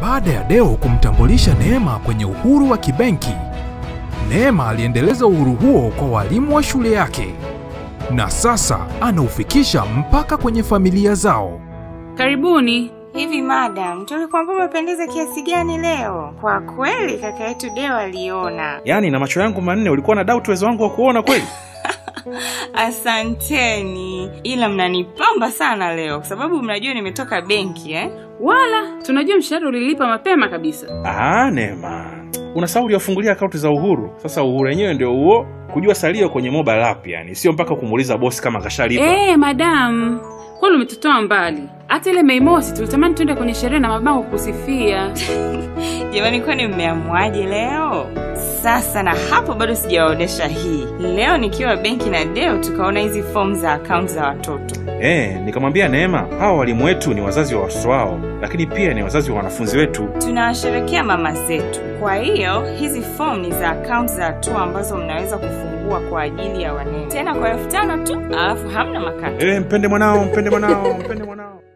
Baada ya Deo kumtambulisha Neema kwenye uhuru wa kibenki, Neema aliendeleza uhuru huo kwa walimu wa shule yake na sasa anaufikisha mpaka kwenye familia zao. Karibuni. Hivi madam, tulikwambia umependeza kiasi gani leo? Kwa kweli kaka yetu Deo aliona. Yaani na macho yangu manne ulikuwa na doubt uwezo wangu wa kuona kweli? Asanteni, ila mnanipamba sana leo kwa sababu mnajua nimetoka benki eh? Wala tunajua mshahara ulilipa mapema kabisa. Ah, Neema. Unasahau uliwafungulia akaunti za Uhuru. Sasa Uhuru wenyewe ndio huo kujua salio kwenye mobile app yani, sio mpaka kumuuliza bosi kama kashalipa. Eh, madam, kwani umetutoa mbali. Hata ile Mei Mosi tulitamani tuende kwenye sherehe na mabango kusifia. Jamani, kwani mmeamuaje leo? Sasa na hapo bado sijawaonesha hii. Leo nikiwa benki na Deo tukaona hizi fomu za akaunti za watoto. Eh, nikamwambia Neema, hawa walimu wetu ni wazazi wa watoto wao, lakini pia ni wazazi wa wanafunzi wetu. Tunawasherekea mama zetu. Kwa hiyo hizi fomu ni za akaunti za hatua ambazo mnaweza kufungua kwa ajili ya wanene, tena kwa elfu tano tu, alafu hamna makato. Eh, mpende mwanao, mpende mwanao, mpende mwanao.